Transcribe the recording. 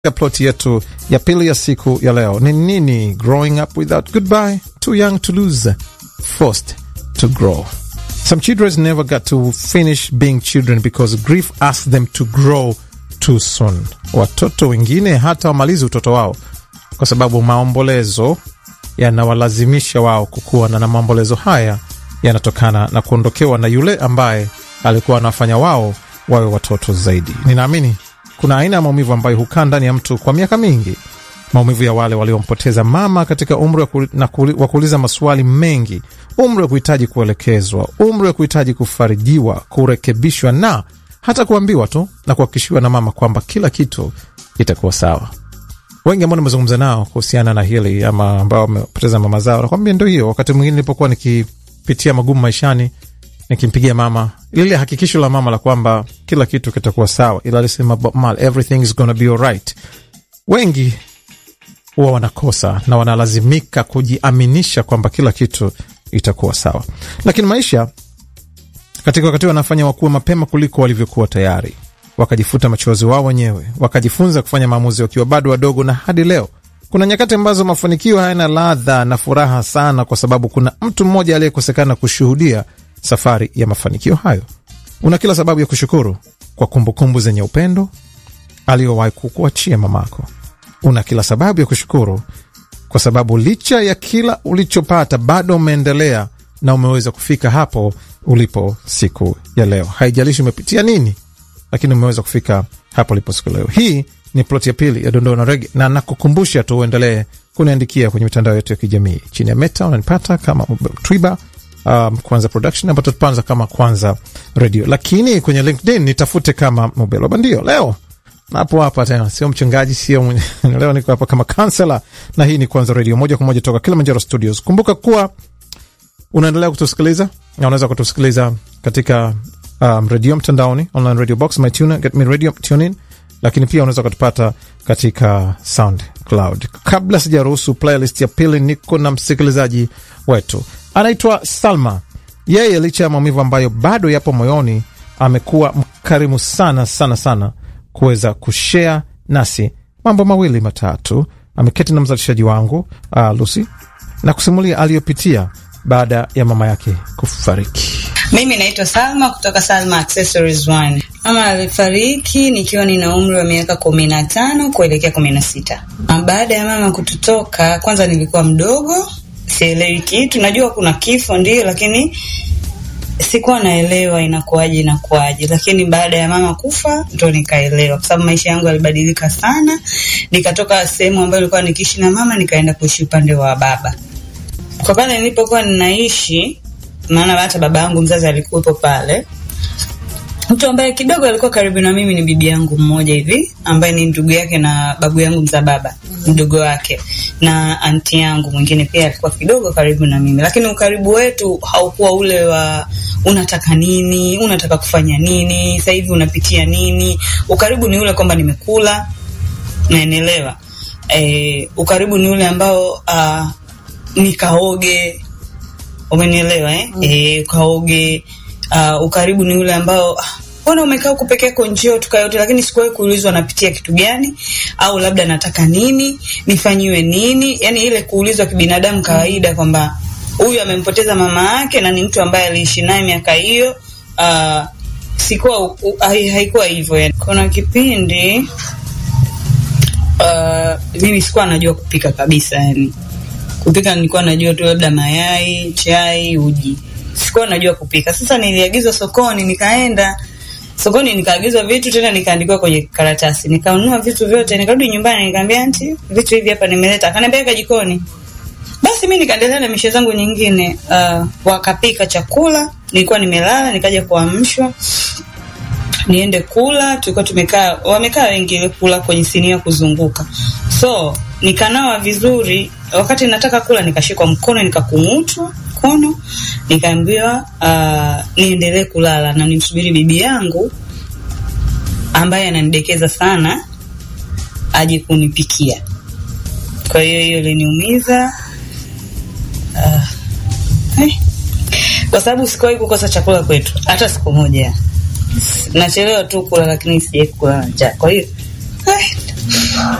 ya ploti yetu ya pili ya siku ya leo ni nini? Growing up without goodbye, too young to lose, forced to grow. Some children never got to finish being children because grief asked them to grow too soon. Watoto wengine hata wamalizi utoto wao kwa sababu maombolezo yanawalazimisha wao kukua, na na maombolezo haya yanatokana na kuondokewa na yule ambaye alikuwa anafanya wao wawe watoto zaidi. Ninaamini kuna aina ya maumivu ambayo hukaa ndani ya mtu kwa miaka mingi, maumivu ya wale waliompoteza mama katika umri wa kuuliza maswali mengi, umri wa kuhitaji kuelekezwa, umri wa kuhitaji kufarijiwa, kurekebishwa na hata kuambiwa tu na kuhakikishiwa na mama kwamba kila kitu kitakuwa sawa. Wengi ambao nimezungumza nao kuhusiana na hili ama ambao wamepoteza mama zao, nakwambia ndo hiyo. Wakati mwingine nilipokuwa nikipitia magumu maishani, nikimpigia mama lile hakikisho la mama la kwamba kila kitu kitakuwa sawa, ila alisema mal everything is gonna be alright. Wengi huwa wanakosa na wanalazimika kujiaminisha kwamba kila kitu itakuwa sawa, lakini maisha katika wakati wanafanya wakuwa mapema kuliko walivyokuwa tayari, wakajifuta machozi wao wenyewe, wakajifunza kufanya maamuzi wakiwa bado wadogo, na hadi leo kuna nyakati ambazo mafanikio hayana ladha na furaha sana, kwa sababu kuna mtu mmoja aliyekosekana kushuhudia safari ya mafanikio hayo. Una kila sababu ya kushukuru kwa kumbukumbu zenye upendo aliyowahi kukuachia mamako. Una kila sababu ya kushukuru kwa sababu licha ya kila ulichopata bado umeendelea na umeweza kufika hapo ulipo siku ya leo. Haijalishi umepitia nini, lakini umeweza kufika hapo ulipo siku leo. Hii ni ploti ya pili ya dondoo na rege, na nakukumbusha tu uendelee kuniandikia kwenye mitandao yetu ya kijamii. Chini ya Meta unanipata kama Twiba um, Kwanza Production ambayo tutapanza kama Kwanza Radio, lakini kwenye LinkedIn nitafute kama Mobelo Bandio. Leo napo hapa tena, sio mchungaji, sio leo niko hapa kama kansela, na hii ni Kwanza Radio moja kwa moja toka Kilimanjaro Studios. Kumbuka kuwa unaendelea kutusikiliza na unaweza kutusikiliza katika um, redio mtandaoni, online radio box, mytuna, get me radio tunin, lakini pia unaweza kutupata katika SoundCloud. Kabla sijaruhusu playlist ya pili, niko na msikilizaji wetu anaitwa Salma. Yeye licha ya maumivu ambayo bado yapo moyoni, amekuwa mkarimu sana sana sana kuweza kushare nasi mambo mawili matatu. Ameketi na mzalishaji wangu uh, Lucy na kusimulia aliyopitia baada ya mama yake kufariki. Mimi naitwa Salma kutoka Salma Accessories One. Mama alifariki nikiwa nina umri wa miaka kumi na tano kuelekea kumi na sita. Baada ya mama kututoka, kwanza nilikuwa mdogo, sielewi kitu. Najua kuna kifo ndio, lakini sikuwa naelewa inakuwaje inakuwaje, lakini baada ya mama kufa ndo nikaelewa, kwa sababu maisha yangu yalibadilika sana. Nikatoka sehemu ambayo nilikuwa nikiishi na mama, nikaenda kuishi upande wa baba. Kwa pale nilipokuwa ninaishi, maana hata baba yangu mzazi alikuwepo pale. Mtu ambaye kidogo alikuwa karibu na mimi ni bibi yangu mmoja hivi, ambaye ni ndugu yake na babu yangu mza baba mdogo wake, na anti yangu mwingine pia alikuwa kidogo karibu na mimi, lakini ukaribu wetu haukuwa ule wa unataka nini, unataka kufanya nini, sasa hivi unapitia nini. Ukaribu ni ule kwamba nimekula, naenelewa. E, ukaribu ni ule ambao uh, nikaoge, umenielewa eh? Mm. E, ukaoge. Uh, ukaribu ni ule ambao mbona umekaa huku peke yako njio tukayote, lakini sikuwahi kuulizwa napitia kitu gani, au labda nataka nini, nifanyiwe nini, yani ile kuulizwa kibinadamu kawaida kwamba huyu amempoteza mama yake na ni mtu ambaye aliishi naye miaka hiyo. Uh, sikuwa haikuwa hivyo yani. Kuna kipindi uh, mimi sikuwa najua kupika kabisa yani kupika nilikuwa najua tu labda mayai, chai, uji. Sikuwa najua kupika. Sasa niliagizwa sokoni, nikaenda sokoni nikaagizwa vitu tena nikaandikiwa kwenye karatasi. Nikanunua vitu vyote, nikarudi nyumbani nikamwambia anti, vitu hivi hapa nimeleta. Akaniambia weka jikoni. Basi mimi nikaendelea na mishe zangu nyingine. Uh, wakapika chakula, nilikuwa nimelala, nikaja kuamshwa niende kula. Tulikuwa tumekaa, wamekaa wengi ile kula kwenye sinia kuzunguka. So nikanawa vizuri. Wakati nataka kula, nikashikwa mkono, nikakung'utwa mkono, nikaambiwa uh, niendelee kulala na nimsubiri bibi yangu ambaye ananidekeza sana aje kunipikia. Kwa hiyo hiyo iliniumiza uh, eh, kwa sababu sikuwahi kukosa chakula kwetu hata siku moja. Nachelewa tu kula, lakini sijai kula njaa. Kwa hiyo